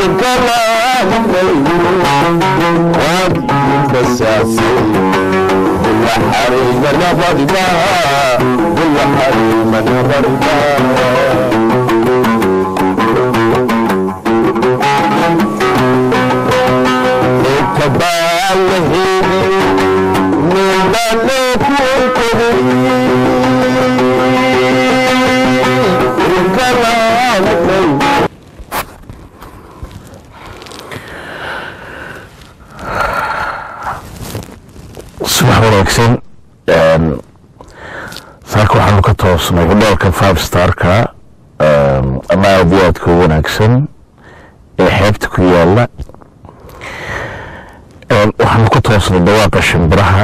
subax wanaagsan saaka waxaanu ka toosnay hodheelka five starka ama aada iyo aadka u wanaagsan ee xeebta ku yaala waxaanu ka toosnay dawaaqa shimbiraha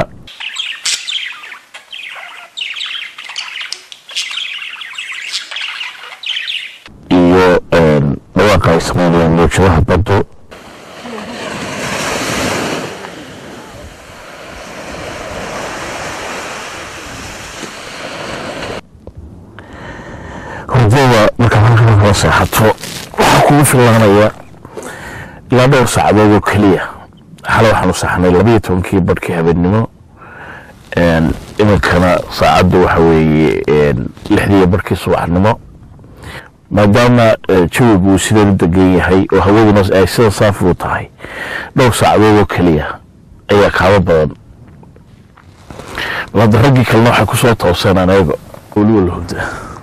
iyo dawaaqa ay sameynayaan mawjadaha baddu hurdada markaad halkan kala seexato waxaa kugu filaanaya ilaa dhowr saacadood oo keliya xale waxaanu seexnay labayo tobankii barhkii habeennimo iminkana saacaddu waxa weeye lixdiiyo barhkii subaxnimo maadaama jawigu uu sidan u degan yahay oo hawaduna ay sida saafi u tahay dhowr saacadood oo keliya ayaa kaaba badan bal hadda raggii kalena waxay kusoo tooseen anaga weliba la hurda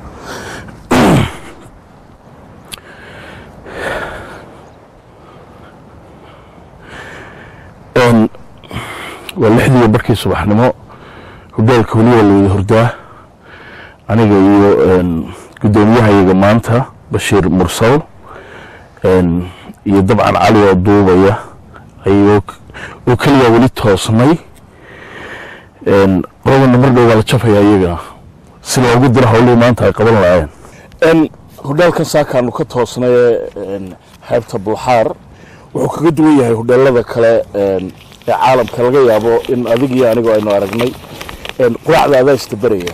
waa lixdiiyo barkii subaxnimo hogaanka weliba la wada hurdaa aniga iyo guddoomiyahayaga maanta bashiir mursal iyo dabcan cali oo duubaya ayoo oo keliya weli toosnay qolabana mar dhow waa la jafaya iyagana si loogu diro hawlihii maanta ay qaban lahaayeen hodheelkan saakaanu ka toosnay ee xeebta bulxaar wuxuu kaga duwan yahay hodheelada kale ee caalamka laga yaabo in adig iyo anigoo aynu aragnay quraacda adaa istaberaya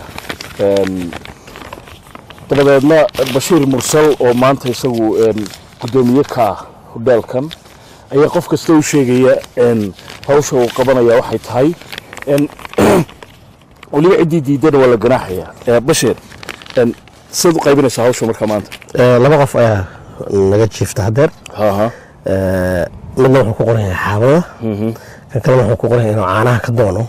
dabadeedna bashiir mursal oo maanta isagu guddoomiye ka ah hodheelkan ayaa qof kasta u sheegaya hawsha uu qabanaya waxay tahay weliba ciddii diidana waa la ganaaxaya bashiir sidaad u qaybinaysaa hawsha markaa maanta laba qof ayaa naga jiifta hadeer haha midna wuxuu ku qoran yahay xaabada kan kalena wuxuu ku qoran yahay inuu caanaha ka doono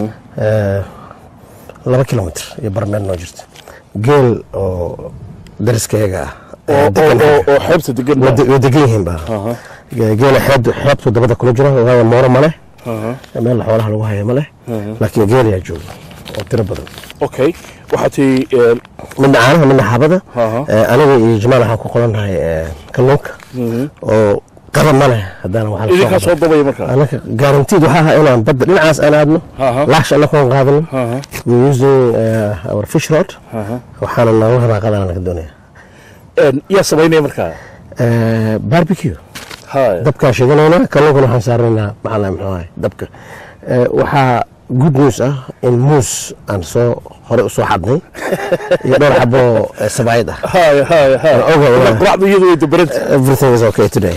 laba kilomitr iyo barmeel noo jirta geel oo dariskayaga ah oo oo xeebta degan way degan yihiin ba geela xeebtu xeebtu dabada kula jiro waayo mooro ma leh meel xoolaha lagu haya ma leh laakiin geel ayaa jooga oo tiro badan okay waxaa tii midna caanaha midna xaabada Aha. aniga iyo jamaal waxaan ku qorannahay kalluunka oo qaba ma leh haddana waxaa la soo idinkaa soo qaban. dabaya markaa anaka guaranteed waxaa ahaa inaan badda dhinacaas aan aadno Aha. laash anakoon qaadano Aha. we using uh, our fish rod waxaana nooga rabaaqadana laga doonaya yaa samaynaya markaa Uh, barbecue haya dabkaan shidanayna kalluunkana waxaan saaranaynaa maxaa muxuu ahay dabka Uh, waxaa good news ah in muus aan soo hore usoo xadnay iyo dhowr xabo uh, sabaayad ah haya haya haya Oga, oga. quraacdu iyadu way dabaranta everything is okay today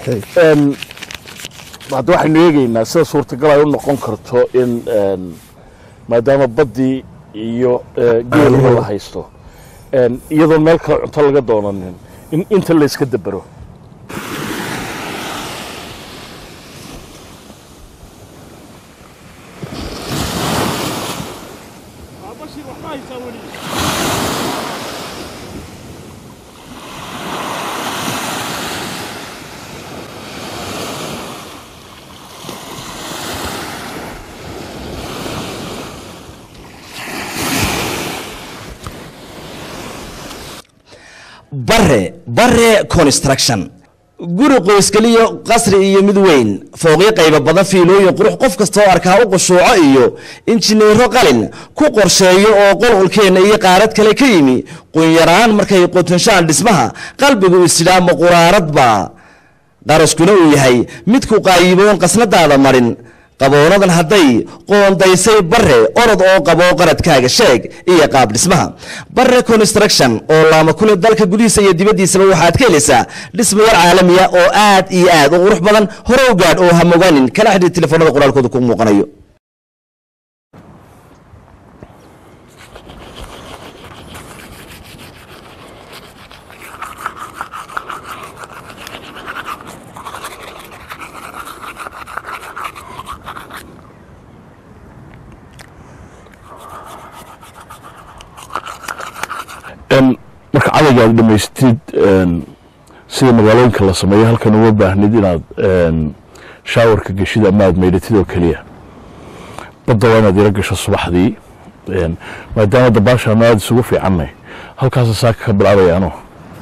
hadda waxaynu eegeynaa sida suurtagal ay u noqon karto in een, maadaama baddii iyo eh, geeliba la haysto een, iyadoon meel kale cunto laga doonanin in inta la iska dabero bare bare construction guri qoyskaliyo qasri iyo mid weyn fooqyo qaybo badan fiilooyin qurux qof kastoo arkaa u qushuuco iyo injineero qalin ku qorsheeyo oo qolqolkeenna iyo qaarad kale ka yimi qunyaraan markay qotanshaan dhismaha qalbigu isidhaamo quraaradba qaraskuna uu yahay mid ku qaayiboon qasnadaada marin qaboonadan hadday qoondaysay bare orod oo qabo qaradkaaga sheeg iyo qaab dhismaha bare construction oo laama kule dalka gudihiisa iyo dibaddiisaba waxaad ka helaysaa dhismayaal caalamiya oo aad iyo aad u qurux badan hore u gaadh oo hamogaanin kala xidhiir telefoonada qoraalkooda ku muuqanayo marka cadayga aad dhamaystid sida magaalooyinka la sameeyo halkan uma baahnid inaad shaawarka geshid ama aad maydhatid oo keliya badda waa inaad ila gasho subaxdii maadaama dabaashaanu aada isugu fiicannay halkaasa saaka ka bilaabaya ano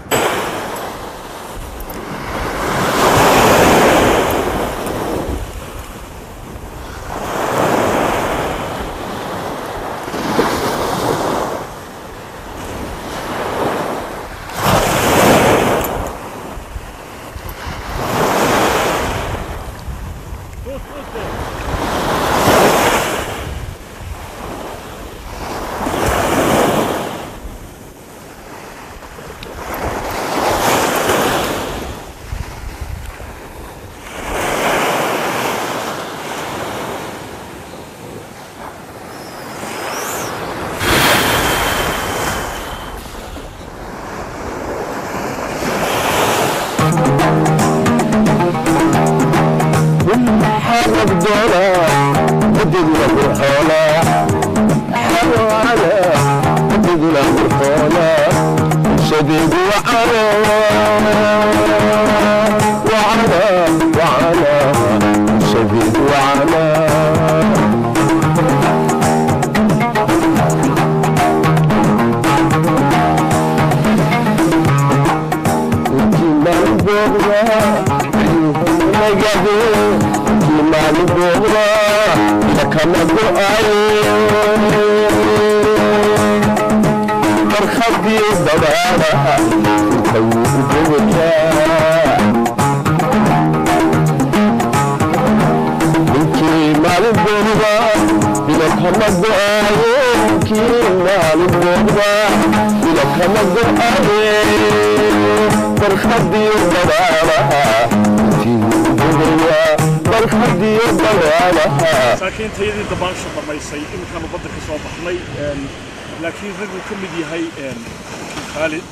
saakiintayadii dabaasha dhammaysay iminkaanu badda ka soo baxnay laakiin raguu ka mid yahay khaalid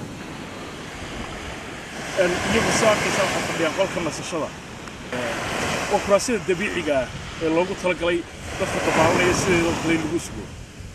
iyagu soo arkaysaa waxaa fadhiyaan qolka nasashada waa kuraasida dabiiciga ah ee loogu talagalay dadka dabaalanaya sideedoo kale lagu sugo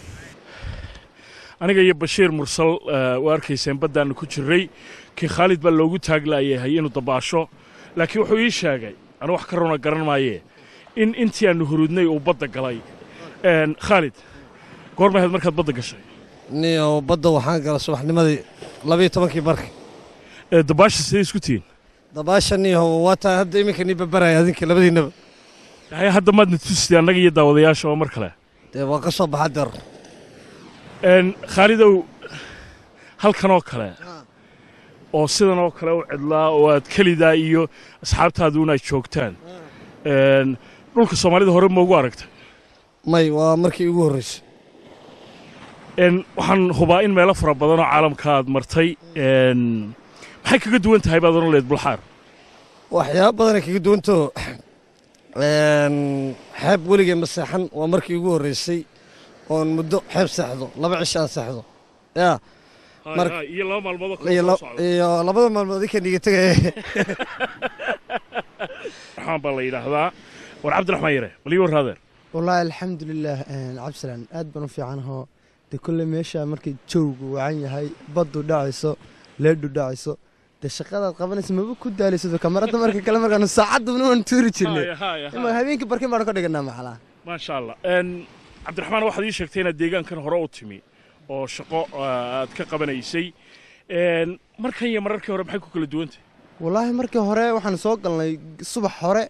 aniga iyo bashiir mursal waa arkayseen baddaannu ku jirray kii khaalid baa loogu taaglayahay inuu dabaasho laakiin wuxuu ii sheegay anu wax ka runa garan maayee in intii aanu hurudnay uu badda galay khaalid goorma ahayd markaad badda gashay niyo badda waxaan gala subaxnimadii labiyo tobankii barka dabaasha sidee isku tihiin dabaasha niyo waa taa hadda iminka nii babaraya adinka labadiinnaba hay hadda maadna tusitay annaga iyo daawadayaasha oo mar kale dee waa ka soo baxa deer khaalidow halkan oo kale oo sidan oo kale u cidlaa oo aad kelidaa iyo asxaabtaaduna ay joogtaan dhulka soomaalida hore ma ugu aragtay may waa markii ugu horraysay waxaan hubaa in meelo fara badan oo caalamka aad martay maxay kaga duwan tahay baad oran leed bulxaar waxyaaba badanay kaga duwantao xeeb weligee ma seexan waa markii ugu horraysay oon muddo xeeb seexdo laba cisho aan seexdo yaa iyo laba maalmood iyo labada maalmood inka niga tegaya raxmaan baa la yidhaahdaa war cabdiraxmaan yare balii warraadeer wallaahi alxamdulilaah cabdisalaan aad baan u fiicanahoo de kolle meesha markay jowgu wacan yahay baddu dhacayso leedhu dhacayso dee shaqadaad qabanaysa maba ku daalayso kamarada marka kale markaanu saacaduna waan tuuri jirnay ima habeenkii barkin baanu ka dhiganaa maxalaa maasha allah cabdiraxmaan waxaad ii sheegtay inaad deegaankan hore u timi oo shaqo aad ka qabanaysay markan iyo mararkii hore maxay ku kala duwantay wallaahi markii hore waxaan soo galnay subax hore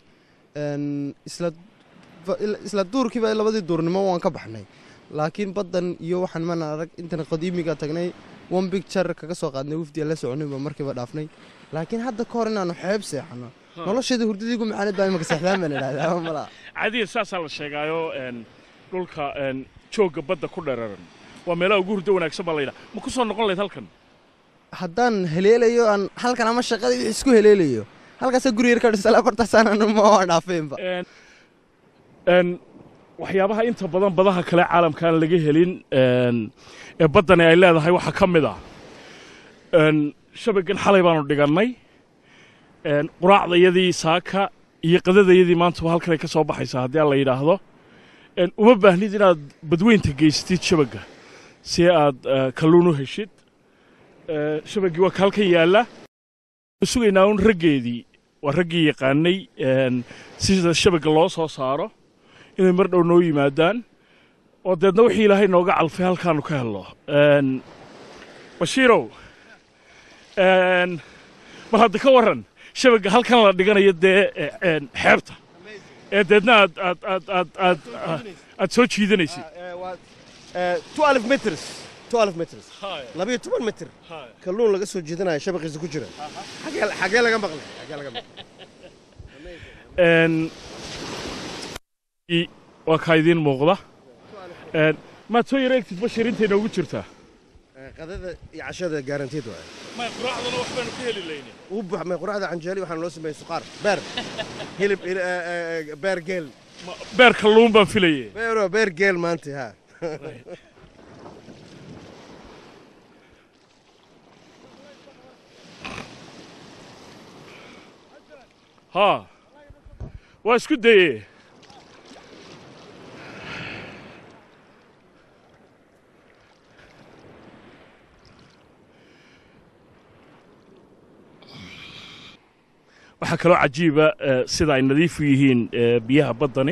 isla duurkiiba labadii duurnimo waan ka baxnay laakiin baddan iyo waxaan mana arag intan qadiimiga tagnay one bicture kaga soo qaadnay wafdiya la soconay baa markiiba dhaafnay laakiin hadda ka hor inaanu xeeb seexano nolosheeda hurdadii ugu macaanid baa imaka seexdaan baan idhahdaa ama malaa caadiya saasaa la sheegaayo een, dhulka een, joogga badda ku dhararan waa meelaha ugu hurdo wanaagsan baa layidhaha ma ku soo noqon lahayd halkan haddaan heleelayo aan halkan ama shaqadii wixii isku heleelayo halkaasa guri yar ka dhisala afartaasaan ma waa dhaafeenba Een, een, waxyaabaha inta badan badaha kale caalamka aan laga helin een, ee baddani ay leedahay waxaa ka mid ah een, shabagan xalay baanu dhigannay een, quraacdayadii saaka iyo qadadayadii maantaba halkan ay ka soo baxaysaa haddii aan la yidhaahdo een, uma baahnid inaad badweynta geysatid shabagga si aad eh, kalluun u heshid Eh, shabaggii waa ka halkan yaalla waxaan sugaynaa un raggeedii waa raggii yaqaanay een, sida shabagga loo soo saaro inay mar dhow noo yimaadaan oo deedna wixii ilaahay nooga calfay halkaanu ka helno Een, bashiirow een, bal hadda ka warran shabagga halkan la dhiganayo dee eh, een, xeebta ee deedna aad aad aad aad aad aad soo jiidanaysid 12 meters 12 meters labiyo toban mitir kalluun laga soo jeedanayo shabaqiisa ku jira xagee xagee laga maqlay xagee laga maqlay Een, i- waa kaa idiin muuqda Een, maad soo yara egtid bashir intay noogu jirtaa Eh, qadada iyo cashada guaranteed waay may quraacdana wax baanu ka heli layne uu buuxmay quraacda canjeeli waxaan loo sameeyey suqaar beer hilib il- eh, eh, beer geel beer kalluun baan filayay beero beer geel maanta ha haa waa isku daye waxaa kaloo cajiiba eh, sida ay nadiif u yihiin eh, biyaha baddani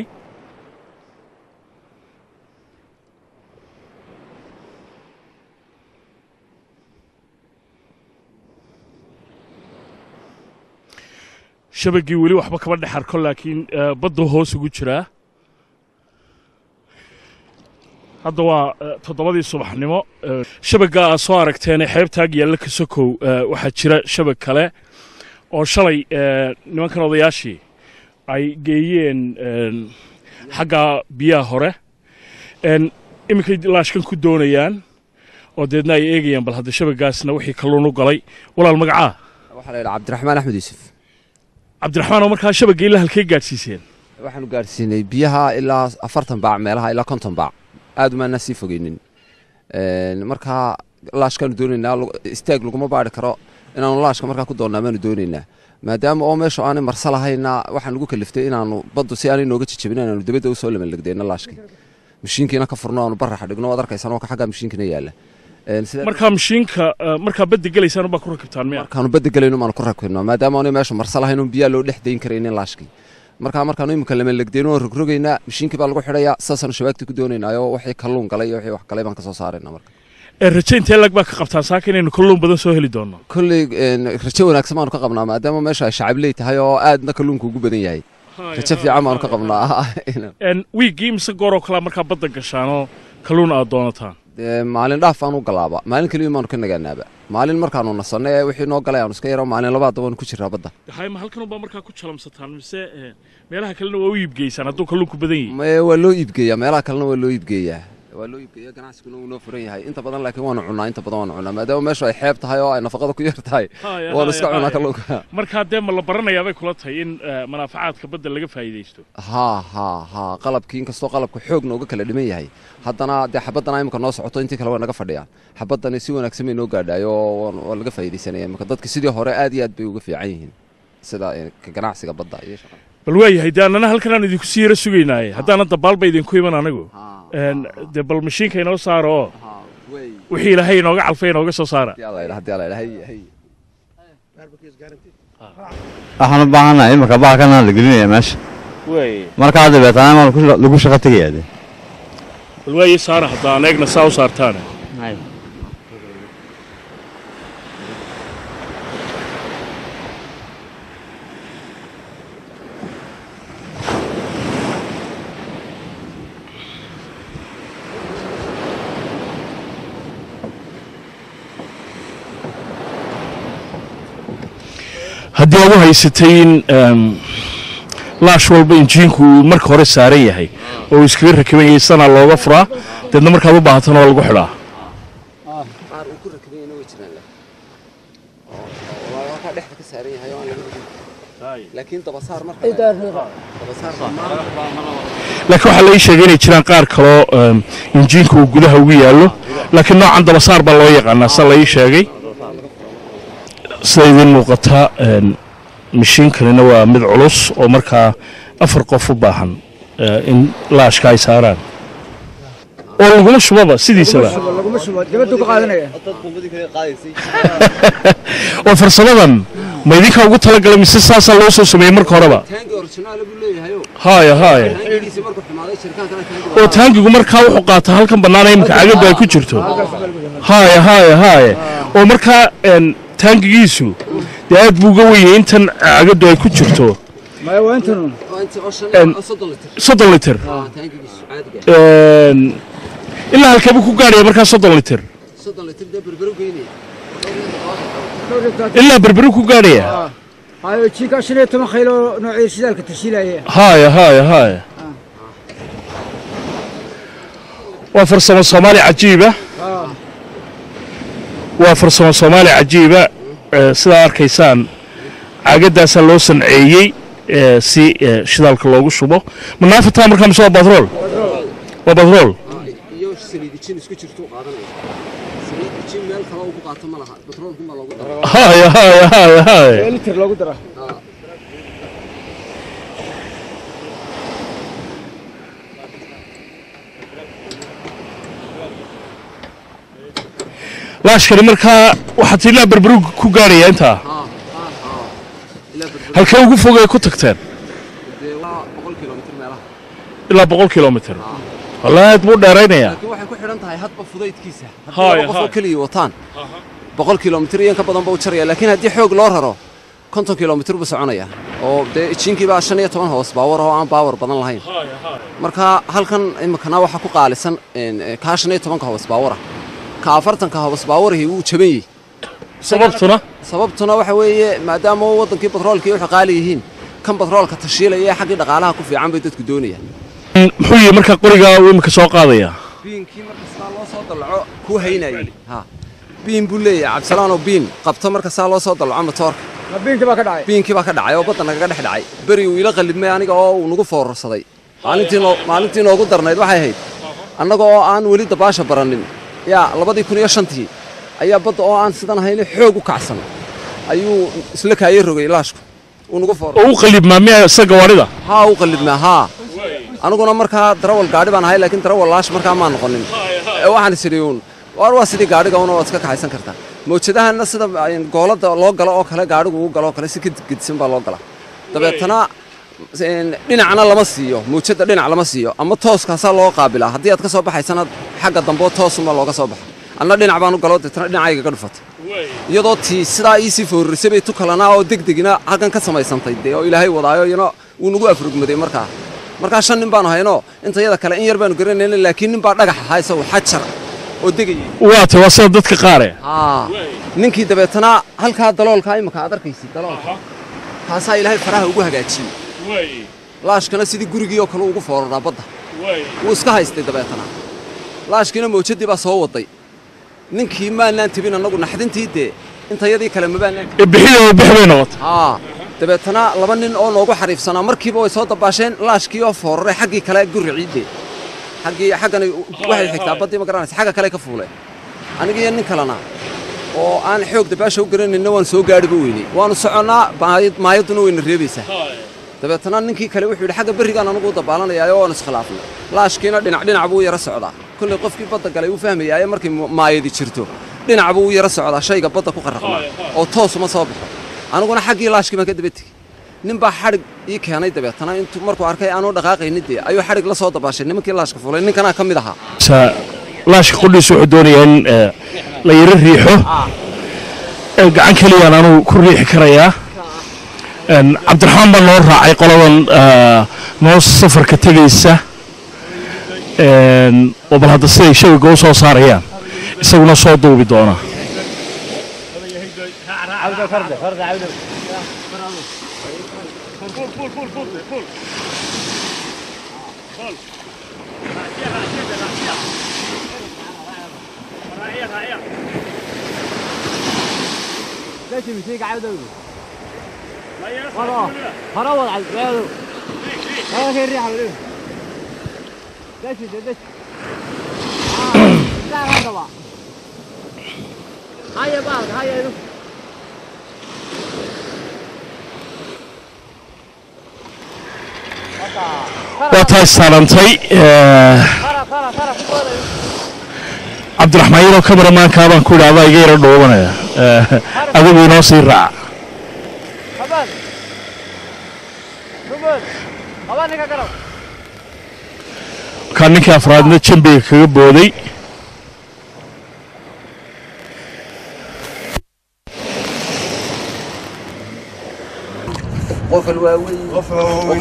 shabaggii weli waxba kama dhex arko laakiin eh, baddu hoos ugu jiraa hadda waa eh, toddobadii subaxnimo eh, shabagga aad soo aragteenee xeebtaag yaalla ka sokow eh, waxaa jira shabag kale oo shalay eh, nimankan odayaashii ay geeyeen een, xagga biyaha hore een, iminkay laashkan ku doonayaan oo deedna ay eegayaan bal hadda shabaggaasna wixii kalluun u galay walaal magacaa waxaa la yidhaha cabdiraxmaan axmed yuusuf cabdiraxmaan oo markaa shabagga ilaa halkay gaadhsiiseen waxaanu gaadhsiinay biyaha ilaa afartan baac meelaha ilaa konton baac aad umaanaa sii fogeynin Een, markaa laashkaanu doonaynaa lagu- istaag laguma baari karo inaanu laashka markaa ku doonnaa baanu doonaynaa maadaama oo meesha aanay marsa lahayna waxaan lagu kaliftay inaanu baddu si aanay nooga jijabin inaanu dibadda usoo lamanlegdeyno laashkii mashiinkiina ka furno aanu baraxa dhigno waad arkaysaan oo ka xaggaa mashiinkina yaalla Een, sidaa markaa mashiinka eh, markaa badda gelaysaan baa ku rakibtaan miya markaanu badda gelayno maanu ku rakibno maadaama aanay meesha marsa lahayn un biyaa loo dhex dayn karaynin laashkii markaa markaanu iminka lamanlegdeyno oo rogrogaynaa mashiinkii baa lagu xidhayaa saasaanu shabaagtii ku doonaynaayo wixii kalluun galay iyo wixii wax galay baan ka soo saaraynaa marka ee raje intee lag baa ka qabtaan saaka inaynu kalluun badan soo heli doonno kolley een, rajo wanaagsan baanu ka qabnaa maadaama meesha ay shacabley tahay oo aadna kalluunka ugu badan yahay rajo fiican baanu ka qabnaa Een, wiiggii mise gooroo kalaa markaa badda gashaanoo kalluun aad doonataan Dee, maalin dhaaf aanu galaaba maalin keliya maanu ka nagaanaaba maalin markaanu nasanno ee wixii noo galay aanu iska yaro maalin labaad waanu ku jiraa badda hayma halkanubaa markaa ku jalamsataan mise eh, meelaha kalena waa u iibgeysaan hadduu kalluunku badan yahay Mee, waa loo iibgeeyaa meelaha kalena waa loo iibgeeyaa waa loo iibgeeyaa ganacsiguna wuu noo furan yahay inta badan laakiin waanu cunnaa inta badan waanu cunnaa maadaama meeshu ay xeeb tahay oo ay nafaqada ku yar tahay Haya, waanu haya, iska cunnaa haya. kalluunka markaa dee ma la baranayaa bay kula tahay in eh, manaafacaadka badda laga faa'iidaysto haa haa haa qalabkii inkastoo qalabka xoog nooga kala dhiman yahay haddana dee xabadana imika noo socoto intii kale waa naga fadhiyaan xabadani si wanaagsan bay noo gaadhaayo oo waan- waa laga faa'iidaysanaya imika dadka sidii hore aad iyo aad bay uga fiican yihiin sida eh, ka ganacsiga badda iyo shaqada bal waayahay dee annana halkan aan idinku sii yara sugaynaaye haddaana dabaalba idinku iman anigu Een, dee bal mashiinka inoo saaro oo wixii ilaahay inooga calfay inooga soo saara haddii alla yidhaha haddii alla yidhaha hay hay waxaan u baahannahay imika baalkana la gelinaya meesha markaa dabeetana maa lagu shaqo tegaya de bal waaye saara hadda aan eegna saa u saartaane haddii baad u haysatay in em, laash walba injiinku uu marka hore saaran yahay oo uu iskaga rakiban yahay sanaa looga furaa deedna markaad u baahatana waa lagu xidhaa qaar uu ku rakibanyana way jiraan leh oo waa ka dhexda ka saaran yahay oo aan laga rogin laakiin dabasaar marka dabasaar dhammaan laakiin waxaa la ii sheegay inay jiraan qaar kaloo em, injiinka uu gudaha ugu yaallo laakiin noocan dabasaar baa loo yaqaanaa sa la ii sheegay sida idiin muuqata em, mishiinkanina waa mid culus oo markaa afar qof u baahan eh, in laashka ay saaraan oo laguma shubaba sidiisaba laguma shubo dibaddu ka qaadanaya oo farsamadan ma idinka ugu talagalay mise saasaa loo soo sameeyey marka horeba taangi originaal buu leeyahay haya haya taangigiisa markuu xumaaday shirkaankana taangi oo taangigu markaa wuxuu qaataa halkan bannaan imika cagadu ay ku jirto haya haya haya oo markaa en, taangigiisu dee aad buu uga wenyay intan cagadu ay ku jirto maya waa intanun waa inta oo shan En- oo soddon litir soddon litir ah taangigiisu caadiga En, ilaa halkee buu ku gaadhaya markaa soddon litir soddon litir dee berbero geynaya ilaa berberu ku gaadhaya hayo jiinka shan iyo toban khaylo noocii shidaalka tashiilaya haya haya haya waa farsamo soomaali cajiiba waa farsamo soomaali cajiiba eh, sidaa arkaysaan caagadaasaa loo sanceeyey eh, si eh, shidaalka loogu shubo manaafataa markaa mise waa batrool waa batrool iyo saliidi jin isku jirtu qaadanaya saliidi jin meel kale uu ku qaato ma laha batroolku ma loogu daro haya haya haya haya litir loogu dara laashkani markaa waxaad ilaa berberu ku gaadhaya intaa ilaa berbero halkee ugu fogay ku tagteen dee waa boqol kilomitir meelaha ilaa boqol kilomitir wallaahi aad buu dheeraynayaa laakiin waxay ku xidhan tahay hadba fudaydkiisa Haya, haddii laba qof oo haya. keliya wataan boqol kilomitir iyo in ka badan ba u jaraya laakiin haddii xoog loo raro konton kilomitir buu soconaya oo dee jiinkii baa shan iyo toban hoos baawar oo aan baawar badan lahayn marka halkan imikana waxaa ku qaalisan een, eh, kaa shan iyo tobanka hoos baawara ka afartanka hoos baawarihi wuu jaban yihi sababtuna sababtuna waxa weeye maadaama uu wadankii batroolkii waxay qaali yihiin kan batroolka tashiilaya ee xaggii dhaqaalaha ku fiican bay dadku doonayaan muxuu yihi markaa qorigaa uu imika soo qaadaya biinkii marka saa loo soo dallaco kuu haynayay ha biin buu leeyahay cabdisalaanoo biin qabto marka saa loo soo dallaco matoorka ma biinkii baa ka dhacay biinkii baa ka dhacay oo badda nagaga dhex dhacay beri uu ila qallibmay aniga oo uu nagu foorarsaday maalintii noo- maalintii noogu darnayd waxay ahayd annaga oo aan weli dabaasha baranin yaa labadii kun iyo shantii ayaa badda oo aan sidan ahayni xoog u kacsan ayuu isla kaayey rogay laashku uu nagu foor oo u qalibmaa miya isaga gawaarida haa u qallibmaa haa aniguna markaa darawal gaadhi baan ahay laakiin darawal laash markaa maan noqonin ee waxaan isidhi uun waar waa sidii gaadhiga una waad iska kaxaysan kartaa mawjadahanna sida ay goolada loo galo oo kale gaadhigu uu galo oo kale si ka gedisan baa loo galaa dabeetana een, dhinacna lama siiyo mawjada dhinac lama siiyo ama tooskaasaa loo qaabilaa haddii aad ka soo baxaysana xagga dambe toosunbaa looga soo baxa anna dhinac baan u galo deetana dhinacayga ka dhufatay iyadoo tii sidaa iisii foorarisay bay tu kalanaa oo degdegina halkan ka samaysantay dee oo ilaahay wadaayo iyana wuu nagu afrugmaday markaa markaa shan nin baanu hayno inta yada kale in yar baanu garanayna laakiin nin baa dhagax ahaa isagu xajar oo degayay waa tay waa sida dadka qaare haa ninkii dabeetana halkaa daloolkaa imika aad arkaysid daloolka kaasaa ilaahay faraha ugu hagaajiyey laashkana sidii gurigii oo kale ugu fooraraa badda wuu iska haystay dabeetana laashkiina mawjadii baa soo waday ninkii maanaan tebin annagu naxdintii dee intayadii kale mabaanaan ee bixida oo bix bay noqotay haa dabeetana laba nin oo noogu xariifsanaa markiiba way soo dabaasheen laashkii oo fooraray xaggii kale guriciidde xaggii xaggani waxay xigtaa baddii ma garanaysa xagga kale ka fuuleen aniga iyo nin kalena oo aan xoog dabaasha u garanayna waan soo gaadhiba weynay waanu soconnaa maayad- maayaduna wayna reebaysaa dabeetana ninkii kale wuxuu yidhi xagga berrigaan anugu u dabaalanayaayo waanu iskhilaafnay laashkiina dhinac dhinac buu u yara socdaa kollay qofkii badda galay uu fahmayaayo markay mu- maayadi jirto dhinac buu u yara socdaa shayga badda ku qarraqmaa oo toosuma soo baxo aniguna xaggii laashkii baan ka daba tegey nin baa xadhig ii keenay dabeetana intuu markuu arkay aanu dhaqaaqaynin dee ayuu xadhig la soo dabaashay nimankii laashka fulay ninkanaa ka mid ahaa Sa- laashka qudhiis wuxuu doonayaa in eh, la yaro riixo Eh, gacan keliyaan anuu ku riixi karayaa En, cabdiraxmaan baa noo raacay qoladan eh, noo safarka tegaysa En, oo bal hadda siday shawiga u soo saarayaan isaguna soo duubi doona ماشي مسيك عاودة خلاص خلاص على البلد خلاص هي الريحة ولا دش دش لا هذا بقى هيا بقى هيا waa tahay saarantay cabdiraxmaan yaroo kamaramaankaa baan ku idhi adaa iga yaro dhoobanaya adigu inoo sii raac خبر خبر خبر نكا كرو markaa ninkii afraadna jambiga kaga booday qof alwaaweyn qof alwaaweyn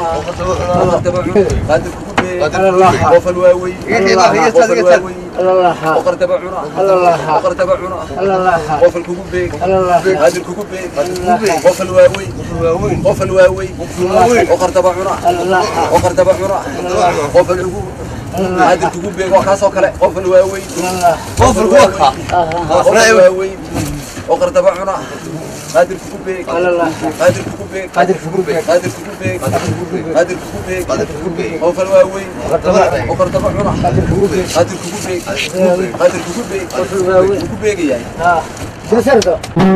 qaadir kugu beey qof alwaaweyn qof alwaaweyn boqor daba cuna boqor daba cuna qof alkugu beeg qaadir kugu beeg qof alwaaweyn qof alwaaweyn boqor daba cuna boqor daba cuna qof alkugu qaadir kugu beeg waa kaasoo kale qof alwaaweyn qof alwaaweyn qof alwaaweyn boqor daba cuna قادر كوكوبيك قادر كوكوبيك قادر كوكوبيك قادر كوكوبيك قادر كوكوبيك قادر كوكوبيك هو فالواوي وقر تبع عنا قادر كوكوبيك قادر كوكوبيك قادر كوكوبيك كوكوبيك يعني اه جسرته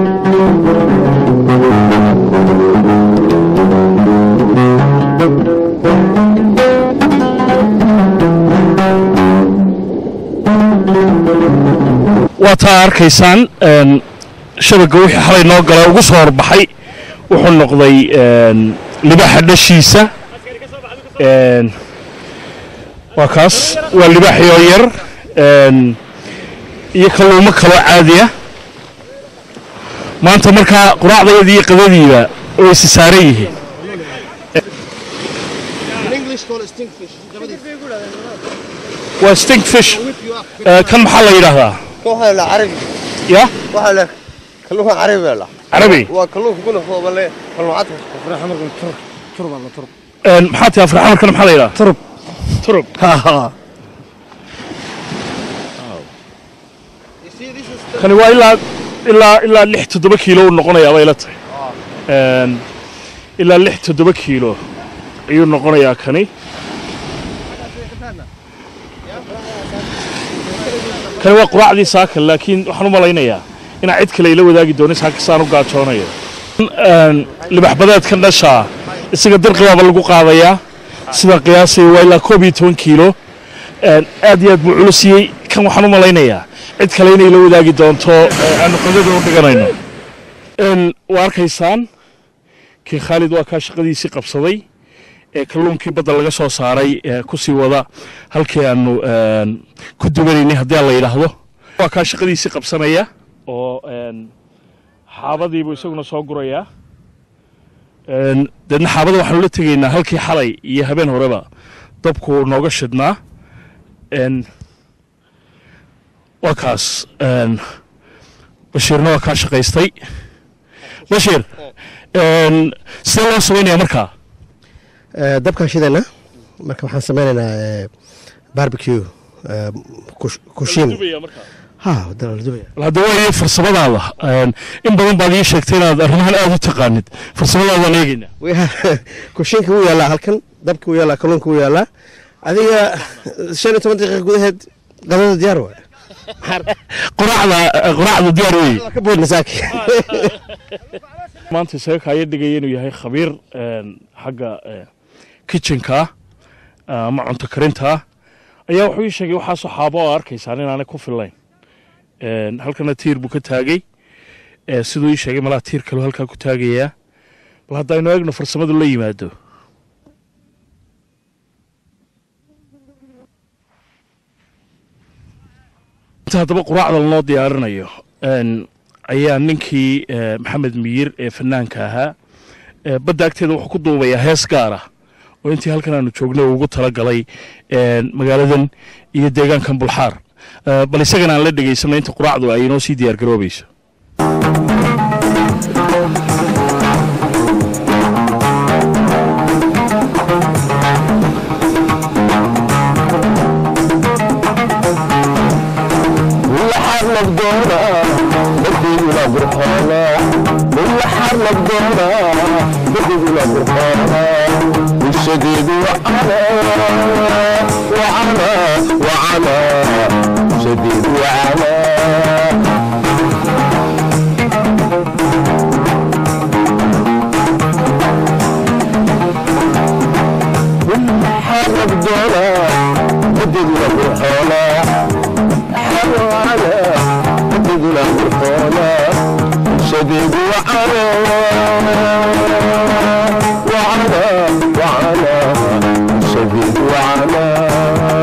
waa taa arkaysaan shabagga wixii xalay noo gala ugu soo horbaxay wuxuu noqday libaaxa dhashiisa waa kaas waa libaaxii oo yar iyo kalluumo kaloo caadiya maanta markaa quraacdayadii iyo qadadiiba way isa saaran yihiin waa stinkfish kan maxaa la yidhaahdaa waxaa la carabi ya waxaa la kalluunka carabi la carabi waa kalluunka kuna foobale kalluuncadka afraxa markan turub turub alla turub maxaa tahay afraxa markana maxaa la yidhaha turub turub kani waa ilaa ilaa ilaa lix toddoba kiilo uu noqonayaa bay la tahay ilaa lix toddoba kiilo ayuu noqonayaa kani kani waa quraacdii saaka laakiin waxaan u malaynayaa inaa cid kale ila wadaagi doonin saaka saan u gaajoonayo libax badeedkan dhashaa isaga dirqibaaba lagu qaadayaa sidaan qiyaasaya waa ilaa koob iyo toban kiilo aad iyo aad buu culusiyey kan waxaan u malaynayaa cid kale inay la wadaagi doonto aanu qadada u dhiganayno waa arkaysaan kii khaalid waa kaa shaqadiisii qabsaday ee kalluunkii badda laga soo saaray ku sii wada halkii aanu ku dubanaynay haddii aan la yidhaahdo waa kaa shaqadiisii qabsanaya oo xaabadiibuu isaguna soo gurayaa deedna xaabada waxaanu la tegaynaa halkii xalay iyo habeen horeba dabku nooga shidhnaa waa kaas bashiirna waa kaa shaqaystay bashiir sidee loo samaynaya markaa dabkaan shidayna marka waxaan samaynaynaa barbecue kushin ha dala la dubaya hadda waayo farsamadaada in badan baad ii sheegtay inaad arrimahan aada u taqaanid farsamadaadaan eegaynaa kushinka wuu yaallaa halkan dabka wuu yaallaa kalluunka wuu yaallaa adiga shan iyo toban daqiiqa gudaheed qadada diyaar waay quraacda quraacda diyaar weeye ka boodna saaki maanta isaga kaaya dhigaya inuu yahay khabiir xagga kitchenka ama cunto karinta ayaa wuxuu ii sheegay waxaasoo xaabo oo arkaysaan inaanay ku fillayn halkana tiir buu ka taagay siduu ii sheegay malaa tiir kaloo halkaa ku taagayaa bal haddaynu eegno farsamadu la yimaado inta haddaba quraacda lanoo diyaarinayo ayaa ninkii maxamed miyir ee fanaanka ahaa badda agteeda wuxuu ku duubayaa hees gaar ah oo intii halkan aanu joognay uu ugu talagalay magaaladan iyo deegaankan bulxaar bal isagana aan la dhegaysanno inta quraacdu ay inoo sii diyaar garoobayso la qurxoona bulshadeedu wacana wacana wacana bulshadeedu wacana حرب دولا بدد القرحونا حروانا بدد القرحونا شديد وعنا وعنا وعنا شديد وعنا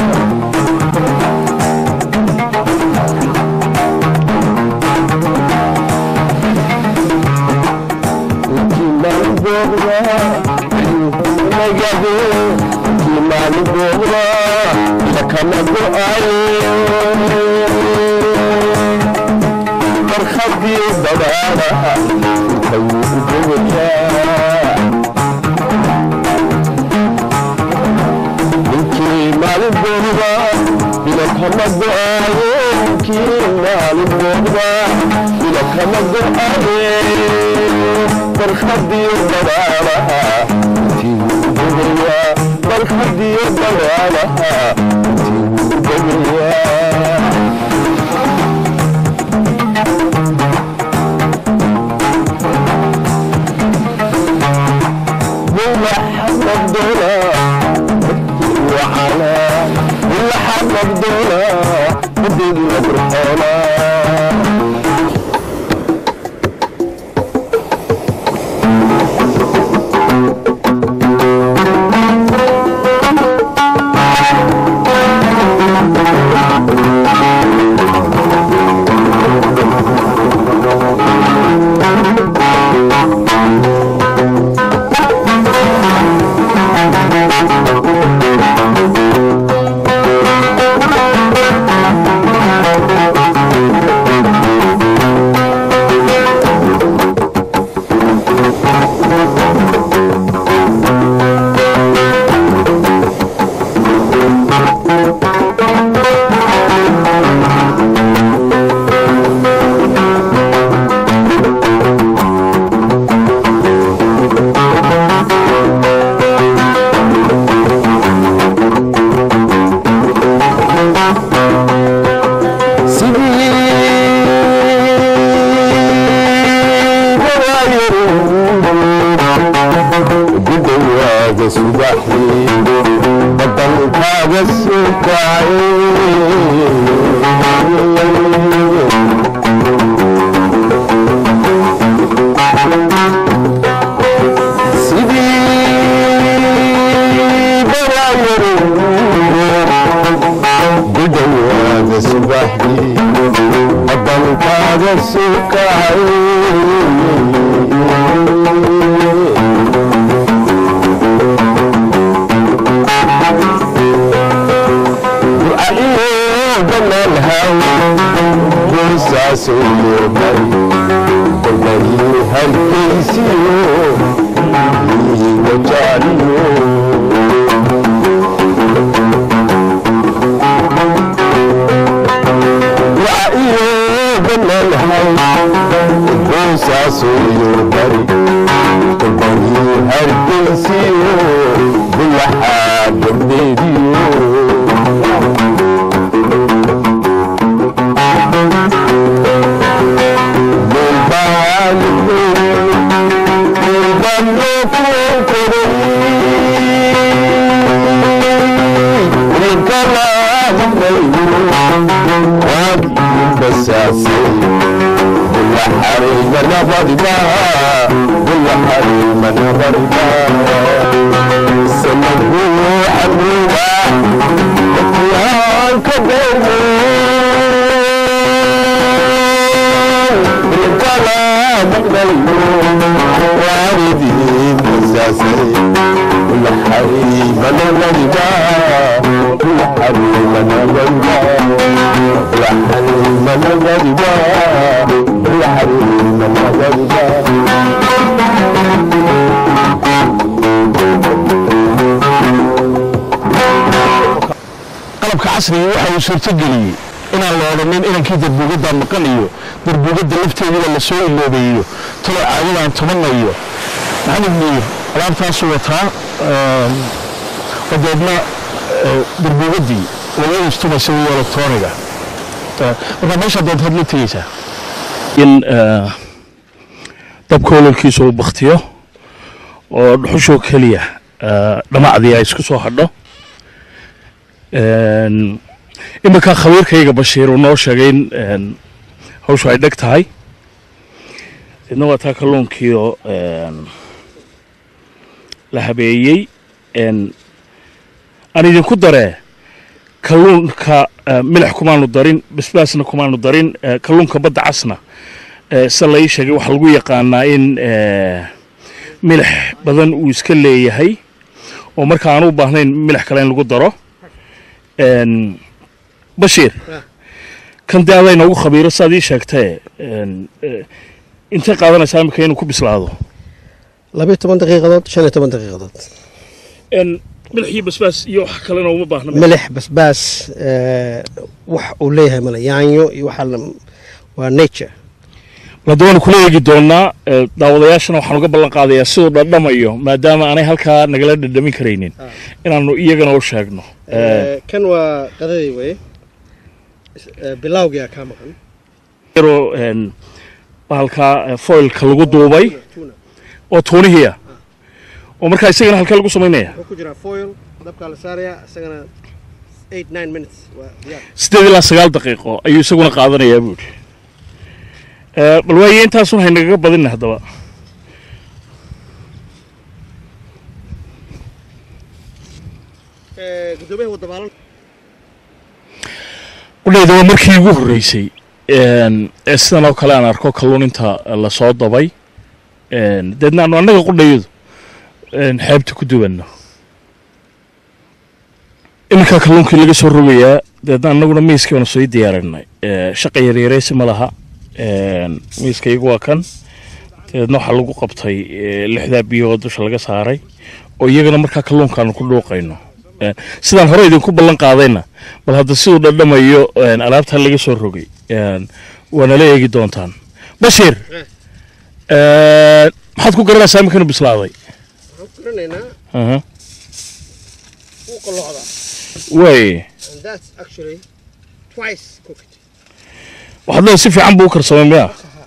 Kimani Bora, Sakana Go'ayo, Marhabi Dabara, Kayu Bora. Kimani Bora, Sakana Go'ayo, Kimani Bora, Sakana Go'ayo, Marhabi Dabara, Kayu barxadii dagaalaha qalabka casriga waxa uu suurtogeliyey inaan la odhanin inankii darbuugaddaa maqan iyo darbuugadda lafteediba lasoo iloobeeyo talo caadadaan tubanayo maxamed miir alaabtaasuu wataa dabeedna darbuugadii laga istumaysa iyo elektroniga marka meesha doontaad la tegeysaa in dabka ololkiisa uu baktiyo oo dhuxushoo keliya dhamacdii ay isku soo hadho iminkaa khabiirkayga bashiir uu noo sheegay in hawshu ay dheg tahay idna waa taa kalluunkiioo la habeeyey aan idinku daree kalluunka milix kumaanu darin basbaasna kumaanu darin kalluunka badda casna sida la ii sheegay waxaa lagu yaqaanaa in milix badan uu iska leeyahay oo marka aan u baahnayn milix kale in lagu daro bashiir kan dee adaa inoogu khabiiro siaad ii sheegtee intay qaadanaysaa imika inuu ku bislaado labiyo toban daqiiqadood shan iyo toban daqiiqadood milix iyo basbaas iyo wax kalena uma baahna milix basbaas wax uu leeyahay male yaanyo iyo waxaa waa nature hadda waanu kula eegi doonaa daawadayaashana waxaan uga ballan qaadayaa siduu dhadhamayo maadaama aanay halkaa nagala dhadhamin karaynin inaanu iyagana u sheegno kan waa qadadii weye bilawgia kaa maqan yaroo bahalkaa foilka lagu duubay oo tuunihiia oo markaa isagana halkee lagu samaynaya wuxuu ku jiraa foil dabkaa la saaraya isagana eight nine minutes waa diyaar siddeed ilaa sagaal daqiiqo ayuu isaguna qaadanayaa buuri bal waaye intaasun haynagaga badinna haddaba gudoomiyaha wadabaalan qudhayda waa markii ugu horreysay ee sidan oo kale aan arko kalluun inta lasoo dabay deedna aanu annaga qudhayadu xeebta ku duwanno iminkaa kalluunkii laga soo rogayaa deedna annaguna miiskii baanu soo diyaarinay shaqa yaryareysi ma laha miiskaygu waa kan dabeedna waxaa lagu qabtay lixdaa biyo oo dusha laga saaray oo iyagana markaa kalluunkaanu ku dhuuqayno sidaan hore idinku ballan qaadayna bal hadda siduu dhadhamayo alaabtaa laga soo rogay waanala eegi doontaan bashiir maxaad ku garanaysaa iminkanu bislaaday waxaan ku garanaynaa Aha. wuu qalloocdaa way and that's actually twice cooked waxaad leedahay si fiican buu u karsamay miya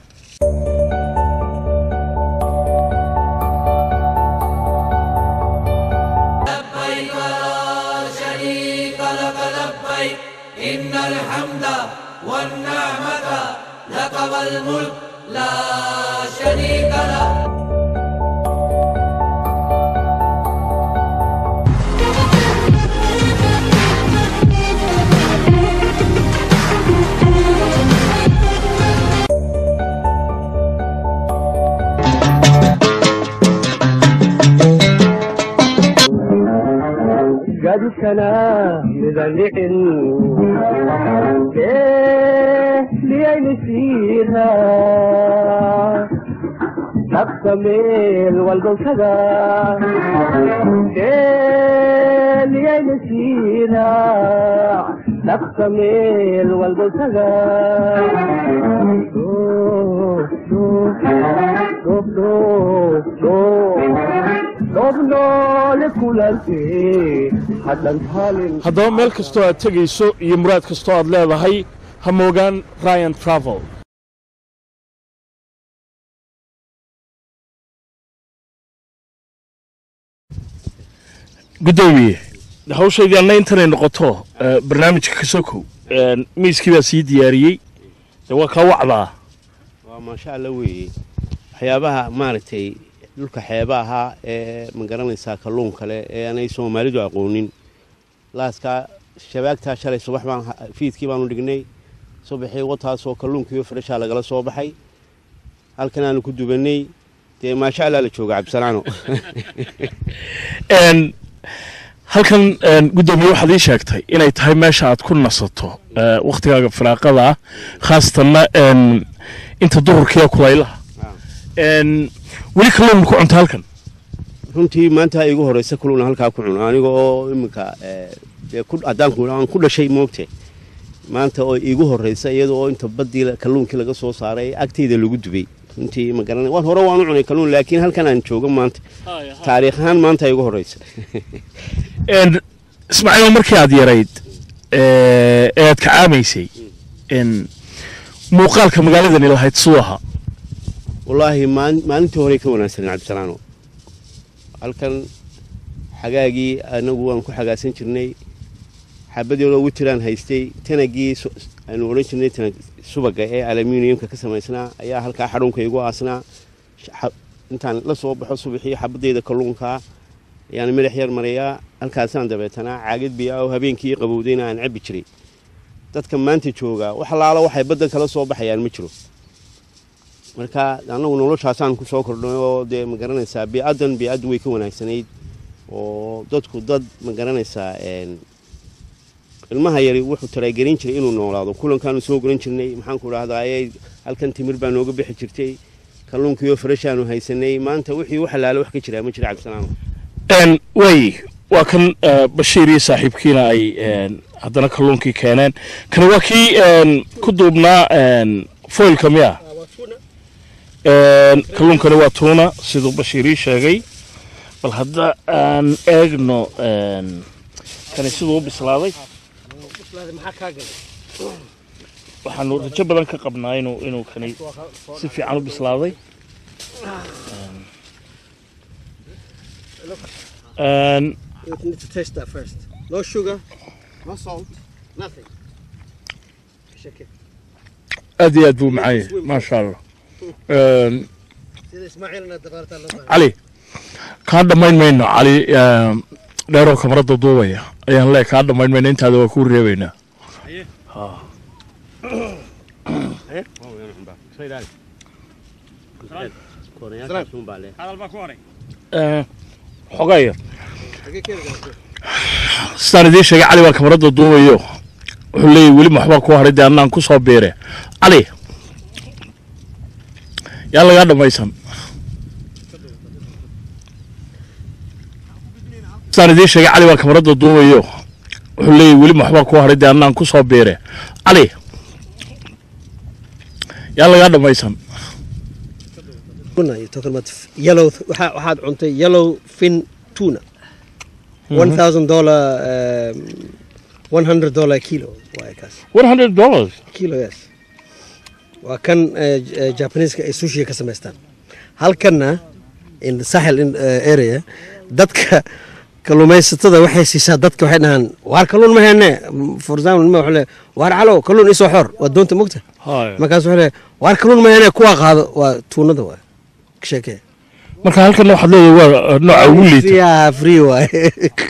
لبيك لا شريك لك لبيك إن الحمد والنعمة لك والملك لا شريك لك gadkana midandhicin liyaynu siira dhabka meel walbowsada liyaynu siira dhabka meel walbowsada dobnoole kulantee hadhan halin haddaba meel kastoo aad tegayso iyo muraad kastoo aad leedahay ha moogaan ryan travel guddoomiye hawshaydii anna intanay noqoto eh, barnaamijka ka sokow Eh, miiskii baa sii diyaariyey dee waa kaa wacdaa waa maasha alla weeye waxyaabaha maaragtay dhulka xeeba ahaa ee ma garanaysaa kalluun kale ee aanay soomaalidu aqoonin laaskaa shabaagtaa shalay subax baan fiidkii baanu dhignay subaxii wataasoo kalluunkiiyo freshaa lagala soo baxay halkan aanu ku dubanay dee maasha allaa la jooga cabdisalaano En, halkan en, guddoomiye waxaad ii sheegtay inay tahay meesha aad ku nasato eh, wakhtigaaga firaaqada ah khaasatanna en, inta duhurkiiyo kulaylaha En, weli kalluun ku cunta halkan runtii maanta igu horeysa kuluna halkaa ku cuno aniga oo iminka eh, dee ku- haddaan ku aan ku dhashay moogte maanta oo iigu horeysa iyada oo inta baddii la- kalluunkii laga soo saaray agteyda lagu dubay runtii ma garanay waan hore waan u cunay kalluun laakiin halkan aan joogo maanta taariikh ahaan maanta ay ugu horeysa Een, ismaaciil markii aad yarayd ee ee aad kacaamaysay een, muuqaalka magaaladani lahayd suu ahaa wallaahi maal- maalintii horey ka wanaagsanen cabdisalaano halkan xagaagii anagu waan ku xagaasan jirnay xabadeedoo witiraan haystay tanagii su- aanu odhan jirnay tanag subaga ee aluminiumka ka samaysnaa ayaa halkaa xadhuunka igu aasnaa Xa- intaan la soo baxo subaxii xabadeeda kalluunka ayaan madax yar marayaa halkaasaan dabeetanaa caagad biya oo habeenkii qabowdayna aan cabbi jiray dadka maanta jooga wax laala waxay baddan kala soo baxayaan ma jiro marka annagu noloshaasaan ku soo kordhnay oo dee ma garanaysaa bii'addan bii'addu way ka wanaagsanayd oo dadku dad ma garanaysaa een, ilmaha yari wuxuu talaagelin jiray inuu noolaado kulankaanu soo guran jirnay maxaan ku dhahdaa ayay halkan timir baa nooga bixi jirtay kalluunkiioo farashaanu haysanay maanta wixii wax laala wax ka jiraa ma jira cabdisalaam Een, way waa kan eh, bashiir iyo saaxiibkiina ay een, haddana kalluunkii keeneen kana waa kii een, ku duubnaa een, foilka miya Een, kalluunkani waa tuuna siduu bashiir ii sheegay bal hadda aan eegno een, kani siduu u bislaaday waxaanu rajo badan ka qabnaa inuu inuu kani si fiican u bislaaday Een, You need to taste that first. No sugar, no salt, nothing. Shake it. aad iyo aad buu macaan yahay maasha allah Een, Sida Ismaaciilna dabaarta loo baahan. cali kaa dhammayn mayno cali een, dheeroo kamarada duubaya ayaan lee kaa dhammayn mayno intaada waa kuu reebaynaa Ha. Ee, xogaa yar sidaan idiin sheegay cali baa kamarada duubayo wuxuu leeyahy weli maxbaa ku haray dee annaan ku soo biire cali yaa lagaa dhammaysan sidaan idiin sheegay cali baa kamarada duubayo wuxuu leeyahy weli maxbaa ku haray dee annaan ku soo biire cali yaa lagaa dhammaysan Tuna, you're talking about f- yellow, waxaa- waxaad cuntay yellow fin tuna. Mhm. One thousand dollar, um, one hundred dollar kilo. waaye kaas. one hundred dollars Kilo, yes. Waa kan eh, J- eh, Japaneeska ay sushi ka samaystaan. Halkanna in the Sahel in, eh, area dadka kalluumaysatada waxay siisaa dadka waxay dhahaan waar kalluun ma heene for example nima waxay leeyahay, waar calow kalluun isoo xor waa doonta mogta Haya. markaas waxay leeyahay, waar kalluun ma heene kuwaa qaado waa tuunada waa ka sheekee marka halkan waxaad leedahay waa nooca ugu liita Free- free waaye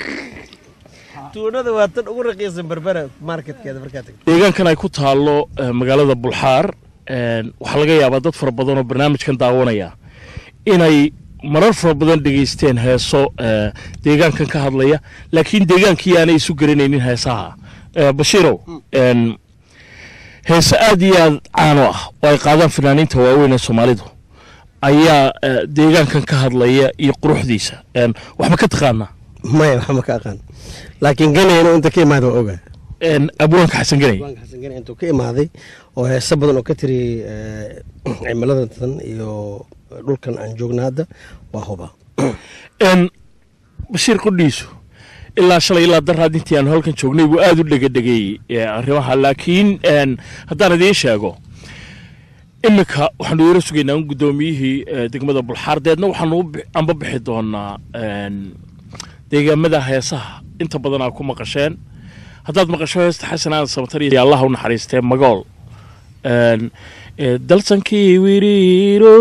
tuunada waa tan ugu raqiisan berbera marketkeeda markaa tagto deegaankan ay ku taallo eh, magaalada bulxaar een, waxaa laga yaabaa dad fara badan oo barnaamijkan daawanaya inay marar fara badan dhegaysteen heeso eh, deegaankan ka hadlaya laakiin deegaankii aanay isu garanaynin heesaha Eh, bashiirow een, heese aad iyo aad caano ah oo ay qaadaan fanaaniinta waaweyn ee soomaalidu ayaa eh, deegaankan ka hadlaya iyo quruxdiisa Een, wax ma ka taqaanaa maya wax ma ka aqaan laakiin ganayna inta ka imaada waa ogaa abwaanka xasan ganay abwaanka xasan ganay intuu ka imaaday oo heese badan oo ka tiri eh, cimilada tan iyo dhulkan aan joogna hadda waa huba n bashiir qudhiisu ilaa shalay ilaa daraad intii aanu halkan joognay buu aada u dhegadhegeeyey ee arrimaha laakiin n haddaan idiin sheego iminka waxaanu yaro sugaynaa in guddoomiyihii eh, degmada bulxaar deedna waxaanu u bi- anba bixi doonaa n deegaamada heesaha inta badan aa ku maqasheen haddaad maqasho heesta xasan aadan samatar iyo allah u naxariistee magool n ee dalsankii wiriiro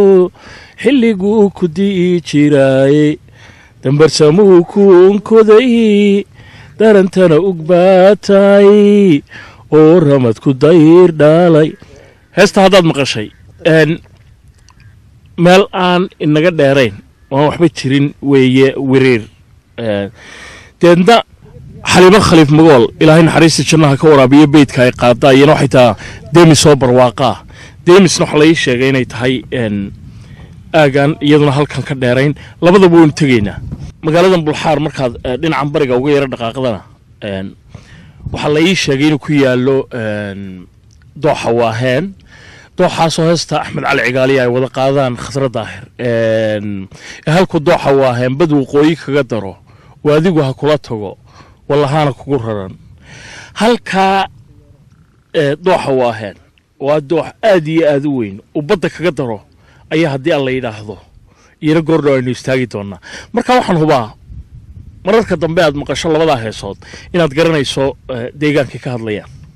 xilliguu ku di'i jiraaye dambarsamuu ku unkoday darantana ugbaatay oo ramadku dayr dhaalay heesta haddaad maqashay n meel aan inaga dheerayn oan waxba jirin weeye wiriir Een, deedna xaliimo khaliif magool ilaahay naxariista jannaha ka waraabiyo beydka ay qaadaa iyana waxay tahaa demis oo barwaaqaa demisna waxaa laii sheegay inay tahay n aagaan iyaduna halkan ka dheerayn labadaba waynu tegaynaa magaaladan bulxaar markaad eh, dhinacan bariga uga yaro dhaqaaqdana n waxaa la ii sheegay inuu ku yaallo n dooxa waaheen dooxaasoo heesta axmed cali cigaaliya ay wada qaadaan khasra daahir Een, halku dooxa waa hembad waqooyi kaga daro oo adigu ha kula tago wallahaana kugu raran halkaa ee, dooxa waa heen waa doox aad iyo aad u weyn oo badda kaga daro ayaa haddii aan la yidhaahdo iyana goordhow aynu istaagi doonaa marka waxaan hubaa mararka dambe aad maqasho labadaa heesood inaad garanayso eh, deegaankay ka hadlayaan